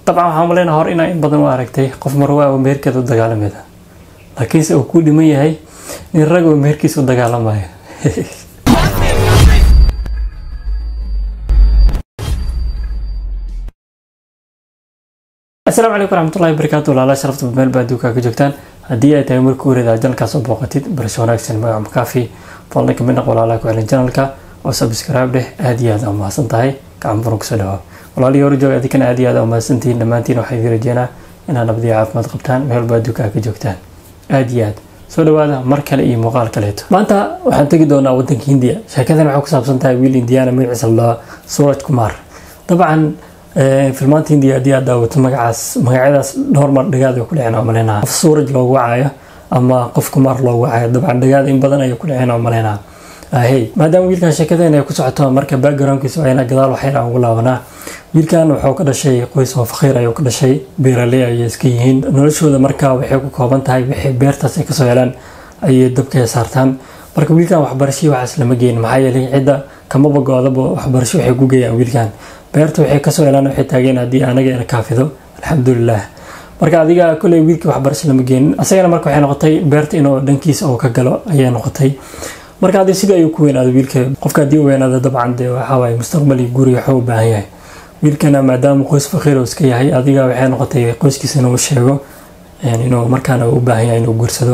dabcan waxaan maleyna hor inaa in badan u aragtay qof marwaa meherkeeda u dagaalameeda laakiinse uu ku dhiman yahay nin rag oo meherkiisa u dagaalamayo asalaamu calaykum waraxmatullahi wabarakaatu walaala sharafta meel baa adduunka ka joogtaan haddii ay tahay markii horeeda janalkaas oo booqatid barasho wanaagsan magaca makaafi fadlan kamid naq walaalaha ku celin janalka oo subscribe dheh aad iyo aad aa mahadsan tahay gacan buran kusoo dhawaab walaalihii hore jooga adinkana aad iyo aad aa mahadsantihiin dhammaantiin waxaa idin rajeynaa inaad nabadiyo caafimaad qabtaan meel baa adduunka ka joogtaan aad iyo aad soo dhawaada mar kale iyo muuqaal kaleeto maanta waxaan tegi doonaa wadanka hindiya sheekadan waxay ku saabsan tahay wiil indiana magaciisa la suraj kumar dabcan filmaanta hindiya haddii aad daawato magacaas magacyadaas dhowr mar dhagaad ay ku dhaceen oo maleynaha qof suuraj loogu wacayo ama qof kumar loogu wacayo dabcan dhagaad in badan ayay ku dhaceen oo maleynaha ahey maadaama wiilkan sheekadeen ay ku socoto marka backgroundkiisa waa inaa gadaal waxyar aan ugu laabanaa wiilkan wuxuu ka dhashay qoys oo fakhiir ayuu ka dhashay beeraley ayay iska yihiin noloshooda marka waxay ku kooban tahay waxay beertaas ay kasoo helaan ayay dabka saartaan marka wiilkan waxbarashii waxaas lama geyn maxaa yeelay cidda kamaba go-daba waxbarasho waxay ku geeyaan wiilkan beerta waxay kasoo helaan waxay taageen haddii anaga ina kaafido alxamdulilah marka adiga kolley wiilkii waxbarasho lama geenin asagana marka waxay noqotay beerta inuu dhankiisa oo ka galo ayay noqotay marka haddii sidii ayuu ku weynaado wiilka qofka haddii u weynaado dabcan dee waxaawaay mustaqbal iyo guri waxuu u baahan yahay wiilkana maadaama qoys fakhiir oo iska yahay adiga waxay noqotay qoyskiisa inuu sheego inuu markaana u baahan yahay inuu guursado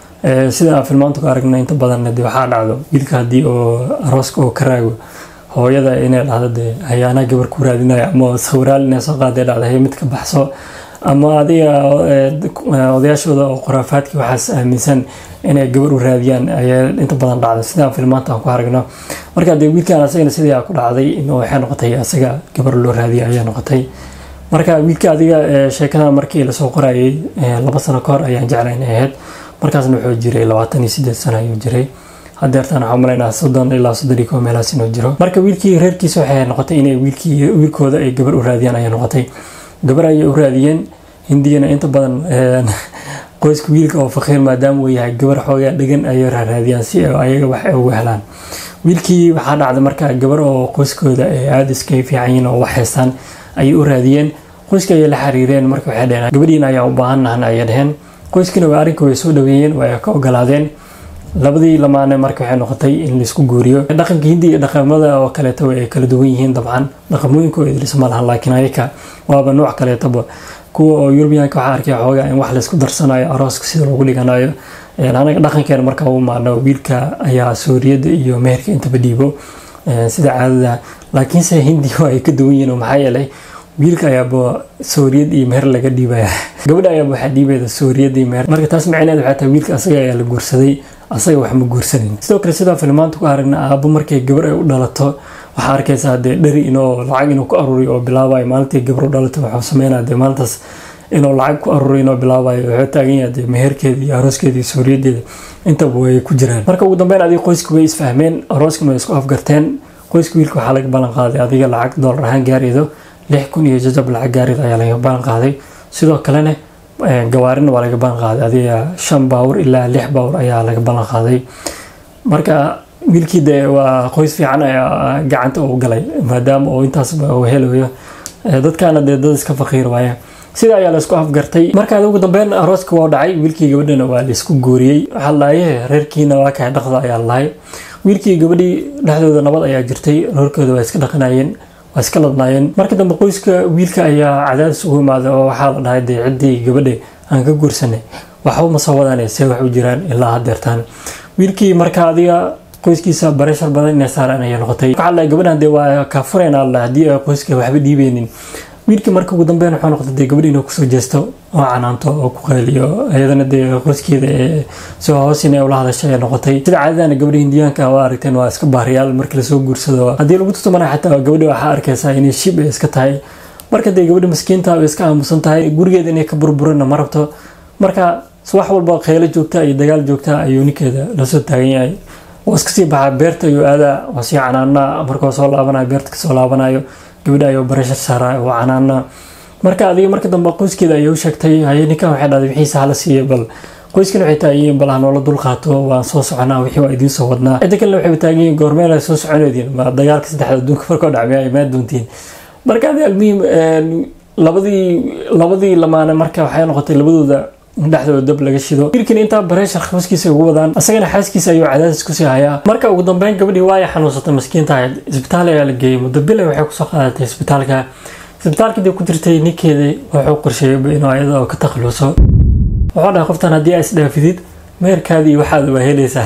sida aan filmaanta ku aragna inta badan de waxaa dhacdo wiilka haddii oo arooska oo ka raago hooyada inay dhahdo dee hayaanaa gabar ku raadinayo ama sawiraal inay soo qaadee dhacdo hay mid ka baxso ama adiga odayaashooda oo khuraafaadkii waxaas aaminsan inay gabar u raadiyaan ayaa inta badan dhacda sidaan filmaanta aan ku aragno marka dee wiilkan asagana sidii ku dhacday in waxay noqotay asaga gabar loo raadiya ayaa noqotay marka wiilka adiga sheekada markii lasoo qorayay laba sano ka hor ayaan jeclay inay ahayd markaasna wuxuu jiray labaatan iyo sideed sano ayuu jiray hadeertaan waxaa malaynaa soddon ilaa soddon iyo kow meelahaas inuu jiro marka wiilkii reerkiisa waxay noqotay inay wiilkii wiilkooda ay gabar u raadiyaan ayay noqotay gabar ayay u raadiyeen hindiyana inta badan qoyska wiilka oo fakhiir maadaama uu yahay gabar xoogaa dhegan ayay raadiyaan si ayaga wax ay ugu helaan wiilkii waxaa dhacday marka gabar oo qoyskooda ay aada iska fiican yihiin oo wax haystaan ayay u raadiyeen qoyska ayay la xiriireen marka waxay dheheen gabadhiina ayaa u baahannahan ayay dheheen qoyskiina waa arrinka way soo dhaweeyeen way ka ogolaadeen labadii lamaane marka waxay noqotay in laisku guuriyo dhaqanka hindi iyo dhaqamada oo kaleeto ay kala duwan yihiin dabcan dhaqamooyinkooda idlis ma lahan laakiin ayaka waaba nooc kaleetaba kuwa oo yurubiyaanka waxaa arkay xoogaa in wax laysku darsanayo arooska sida loogu dhiganayo anaga dhaqankeena marka u maano wiilka ayaa sooriyada iyo meherka intaba dhiibo sida caadada laakiinse hindi ay ka duwan yihiin maxaa yeelay wiilka ayaaba sooriyad iyo meher laga dhiibaya gabadha ayaaba waxaa dhiibayda sooriyad iyo meher marka taas macineed waxaa tahay wiilka asaga ayaa la guursaday asaga wax ma guursanin sidoo kale sidaan filmaanta ku aragna aabo markay gabar ay u dhalato waxaa arkaysaa dee dhari inuu lacag inuu ku aruriyo oo bilaabayo maalintii gabar u dhalato waxuu sameynaya dee maalintaas inuu lacag ku aruriyo inuu bilaabayo wuxuu taagan yahay dee meherkeeda iyo arooskeeda iyo sooriyadeeda intaba way ku jiraan marka ugu dambeyn adiga qoyska way isfahmeen arooskana way isku afgarteen qoyska wiilka waxaa laga ballan qaaday adiga lacag doolar ahaan gaaraydo lix kun iyo jajab lacag gaarid ayaa laga ballan qaaday sidoo kalena gawaarina waa laga ballan qaaday adiga shan baawur ilaa lix baawur ayaa laga ballan qaaday marka wiilkii dee waa qoys fiican ayaa gacanta u galay maadaama uu intaasba uu helayo dadkaana dee dad iska faqiir waaye sida ayaa laisku afgartay marka ugu dambeyn arooska waa dhacay wiilkii gabadhana waa laisku guuriyey waxaa laaye reerkiina waa kahay dhaqda ayaa lahay wiilkii gabadhii dhexdooda nabad ayaa jirtay reerkooda waa iska dhaqanayeen waa iska ladnaayeen markii dambe qoyska wiilka ayaa cadaadis ugu imaaday oo waxaa la dhahay dee ciddii gabadha aan ka guursanay waxba ma soo wadaan see wax u jiraan ilaa hadeertaan wiilkii marka adiga qoyskiisa bareshar badan inay saaraan ayay noqotay waxaa la gabadhan dee waa kaafureen la haddii ay qoyska waxba dhiibeynin wiilkii marka ugu dambeyn wuxuu noqday dee gabadhi inuu kusoo jeesto oo canaanto oo ku qayliyo iyadana dee qoyskeeda ee soo hoos inay ula hadashay ay noqotay sida caadadana gabadha hindiyaanka waa aragteen waa iska baariyaal markii lasoo guursado haddii lagu tutumana xataa gabadha waxaa arkaysaa inay shib ay iska tahay marka dee gabadha maskiinta way iska aamusan tahay gurigeeda inay ka burburana ma rabto marka wax walba kheylo joogta iyo dagaal joogta ayuu ninkeeda lasoo taagan yahay waa iska sii baxaa beerta ayuu aadaa waa sii canaanaa markuu soo laabanayo beerta kasoo laabanayo gabadha ayuu barashar saaraa waa canaanaa marka adiga marka dambe qoyskeeda ayay u sheegtay haye ninkan waxay dhahday wixiisa hala siiya bal qoyskan waxay taagan bal hanoola dul qaato waan soo soconaa wixii waa idiin soo wadnaa cidda kalena waxay taagan yihiin goormeel ay soo soconeediin ma dagaalka saddexda adduunka markoo dhacmay ay maa doontiin marka adi almuhim labadii labadii lamaane marka waxay noqotay labadooda dhexdooda dab laga shido wiilkan intaa bareeshar khabaskiisa ugu wadaan asagana xaaskiisa ayuu cadaadis kusii hayaa marka ugu dambeyn gabadhii waaya xanuunsatay maskiinta ahayd isbitaal ayaa la geeyey muddo bile waxay kusoo qaadatay isbitaalka isbitaalkii dib ku jirtay ninkeedii wuxuu qorsheeyay inuu ayada oo ka takhaluso wuxuu dhahay qoftan haddii aa isdhaafidid meerkaadii waxaad waa helaysaa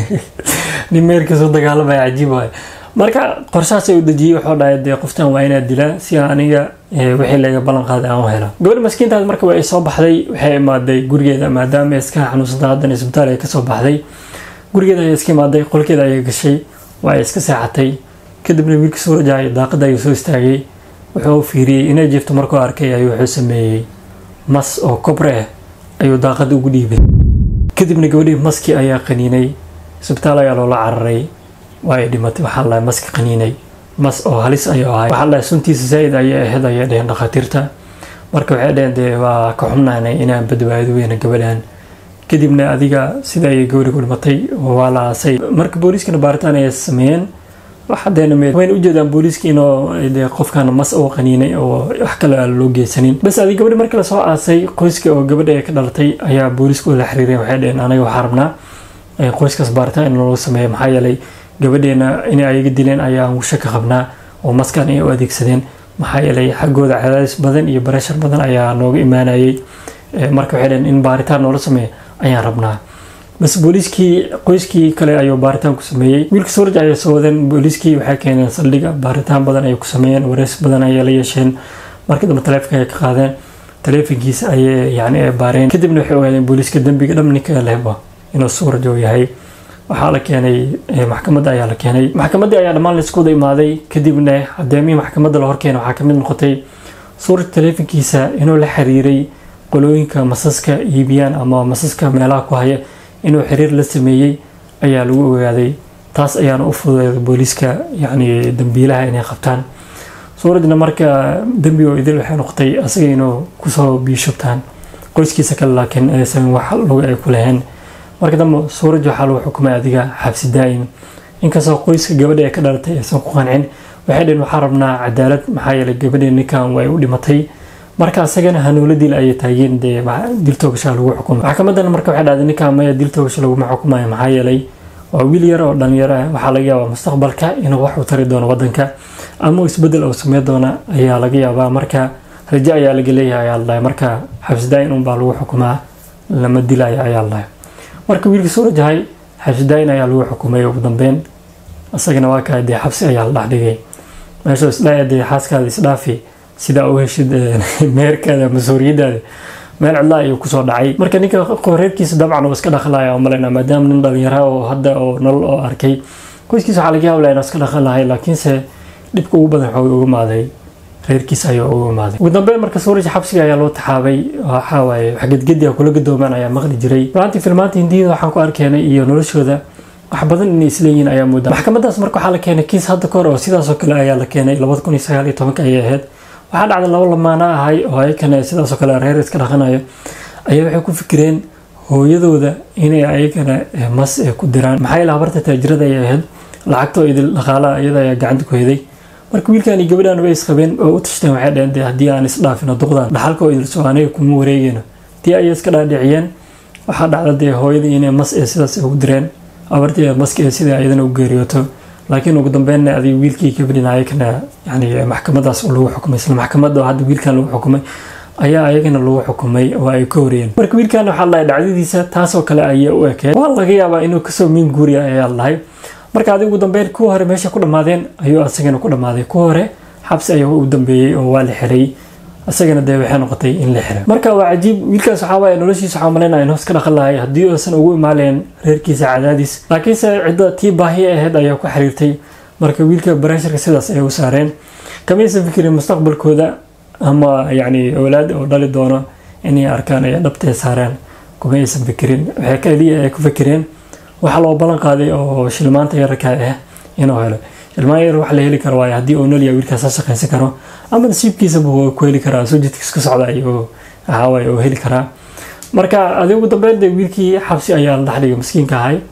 nin meerkiisu dagaalamaya cajiib waay marka qorshahaas u dejiyey wuxuu dhahay dee qoftan waa inaad dilaa si aniga wixii laga ballan qaaday aan u helo gabadha maskiintaas marka way soo baxday waxay imaaday gurigeeda maadaama ay iska xanuunsanta haddana isbitaal ay kasoo baxday gurigeeda ayay iska imaaday qolkeeda ayay gashay waa ay iska seexatay kadibna wiilka suurajaay daaqada ayuu soo istaagay wuxuu fiiriyey inay jiifto markuu arkay ayuu wuxuu sameeyey mas oo kobre ah ayuu daaqada ugu dhiibay kadibna gabadhii maskii ayaa qaniinay isbitaal ayaa loola cararay waa ay dhimatay waxaa la maski qaniinay mas oo halis ayuu ahay waxaa la suntiisa zaaid ayay ahayd ayay dheheen dhakhaatiirta marka waxay dheheen dee waa ka xubnaanay inaan badbaado weyna gabadhan kadibna adiga sida ayay gabadhi ku dhimatay waa la aasay marka booliiskana baaritaan ayay sameeyeen waxadeena wayna ujeedaan booliiska inuu dee qofkan mas oo qaniinay oo wax kale aan loo geysanin bas adig gabadhi markii lasoo aasay qoyska oo gabadha ay ka dhalatay ayaa booliiska la xiriireen waxay dheheen anaga waxaa rabnaa qoyskaas baaritaan in loo sameeyo maxaa yeelay gabadheena inay ayaga dileen ayaan shaka qabnaa oo maskan ay u adeegsadeen maxaa yeelay xaggooda cadaadis badan iyo bareshar badan ayaa nooga imaanayay marka waxay dheheen in baaritaan noola sameeyo ayaan rabnaa bas booliiskii qoyskii kale ayuu baaritaan ku sameeyey wiilka suuraj ayay soo wadeen booliiskii waxay keeneen saldhiga baaritaan badan ayay ku sameeyeen wareys badan ayay la yeesheen markii dambe taleefonka ayay ka qaadeen taleefonkiisa ayay yani ay baareen kadibna waxay ogaadeen booliiska dembiga dham ninka lehba inuu suuraj uu yahay waxaa la keenay maxkamadda ayaa la keenay maxkamaddii ayaa dhammaan laisku wada imaaday kadibna cadeemihii maxkamadda la horkeenay waxaa kamid noqotay suuraj taleefonkiisa inuu la xiriiray qolooyinka masaska iibiyaan ama masaska meelaha ku haya inuu xiriir la sameeyey ayaa lagu ogaaday taas ayaana u fududeeday booliiska yacni dambiilaha inay qabtaan suurajna marka dembigo idil waxay noqotay asaga inuu kusoo biishubtaan qoyskiisa kale laakiin aysan wax lug ay ku laheen marka dambe suuraj waxaa lagu xukumay adiga xabsi daa'im inkastoo qoyska gabadha ee ka dhalatay aysan ku qancin waxay dheheen waxaa rabnaa cadaalad maxaa yeelay gabadhii ninkan way u dhimatay marka asagana hanuula dil ayay taageen dee dil toogashaa lagu xukumay maxkamadan marka waxay dhahday ninkan maya dil toogasha laguma xukumayo maxaa yeelay waa wiil yar oo dhalinyaro ah waxaa laga yaabaa mustaqbalka inuu wax u tari doono wadanka ama isbedel oo samey doona ayaa laga yaabaa marka rajo ayaa laga leeyahay ayaa ladhahay marka xabsidaayin unbaa lagu xukumaa lama dilayo ayaa ladhahay marka wiilkii suurajahay xabsidaayin ayaa lagu xukumay ugu dambeyn isagana waa kaa dee xabsi ayaa la dhexdhigay meeshuu isdhaaya dee xaaskaada isdhaafi sidaa u heshid meerkaada mas-uuriyadaada meel cidlaa ayuu kusoo dhacay marka ninka reerkiisa dabcan uu iska dhaqlaya oo maleyna maadaama nin dhalinyara oo hadda oo nolol oo arkay qoyskiisa waxaa laga yaabla inuu iska dhaqan lahay laakiinse dhibka ugu badan waxuu uga imaaday reerkiisa ayuu uga imaaday ugu dambeyn marka suuraj xabsiga ayaa loo taxaabay waxaa waaye waxgedgedi kula gadoomaan ayaa maqli jiray runtii filmaanta hindiyada waxaan ku arkeenay iyo noloshooda wax badan inay isleeyihiin ayaa moodaa maxkamadaas marka waxaa la keenay kiis hadda kahor oo sidaasoo kale ayaa la keenay labada kun iyo sagaal iyo tobanka ayay ahayd waxaa dhacday laba lamaana ahay oo ayakana sidaasoo kale reer iska dhaqanayo ayaa waxay ku fikireen hooyadooda inay ayagana mas ku diraan maxaa yeele habarta taajirada ayay ahayd lacagtoo idil dhaqaalaha iyada ayaa gacanta ku heday marka wiilkan iyo gabadhan way isqabeen oo u tashteen waxay dhaheen dee haddii aan isdhaafino duqdan dhaxalkoo idil soo aniga kuma wareegayno tii ayay iska dhaadhiciyeen waxaa dhacda dee hooyadii inay mas ee sidaas ugu direen abartii maska ee sida iyadana u geeriyooto laakiin ugu dambeynna adig wiilkii gabadhina ayagana yani maxkamadaas lagu xukumay isla maxkamada hadda wiilkan lagu xukumay ayaa ayagana lagu xukumay oo ay ka horeyeen marka wiilkan waxaa lahay dhacdadiisa taasoo kale ayay u ekeen waa laga yaabaa inuu kasoo miin guuriya ayaa lahay marka adig ugu dambeyn kuwa hore meesha ku dhammaadeen ayuu asagana ku dhammaaday kuwa hore xabsi ayaa u dambeeyey oo waa la xiray isagana dee waxay noqotay in la xiray marka waa cajiib wiilkaas waxaa waaye noloshiisa waxaa malaynaya inuu iska dhaqan lahay haddii uusan ugu imaaleen reerkiisa cadaadis laakiinse cidda tii baahi ahayd ayaa ku xiriirtay marka wiilka bareesharka sidaas ayay u saareen kamaysan fikirin mustaqbalkooda ama yacni awlaad oo dhali doono inay arkaan ay dhabtee saareen kuma aysan fikirin waxay kaliya ay ku fikireen waxaa loo ballan qaaday oo shilmaanta yararka ah inuu helo ilmaan yar wax la heli karo waayo haddii uu nolya wiilkaas la shaqaysan karo ama nasiibkiisaba waa ku heli karaa soo jidkiis ka socda ayuu ahaawaay oo heli karaa marka adi ugu dambeyn dee wiilkii xabsi ayaa la dhexdhigay maskiinka ahay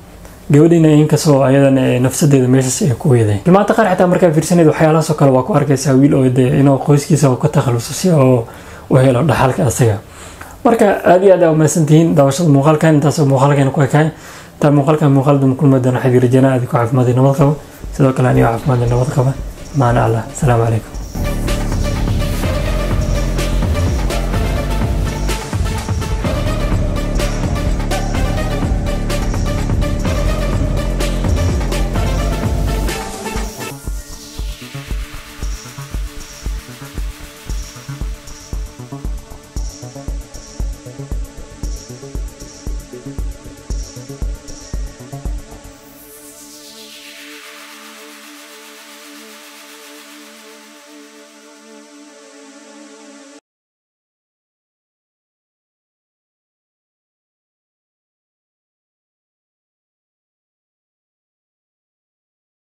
gabadhiina inkastoo ayadan nafsadeeda meeshaas ay ku weeday maanta qaar xitaa markaa fiirsaneed waxyaalahaasoo kale waa ku arkaysaa wiil oo dee inuu qoyskiisa ka takhaluso si oo u helo dhaxalka asaga marka aad iyo aad aa umahadsantihiin daawashada muuqaalkan intaasoo muuqaalkeena ku ekaay intaa muuqaalkan muuqaal dama kulma doona xadiir janaa aad ku caafimaad nabad qabo sidoo kale anigo caafimaad nabad qaba maana allah asalaamu calaykum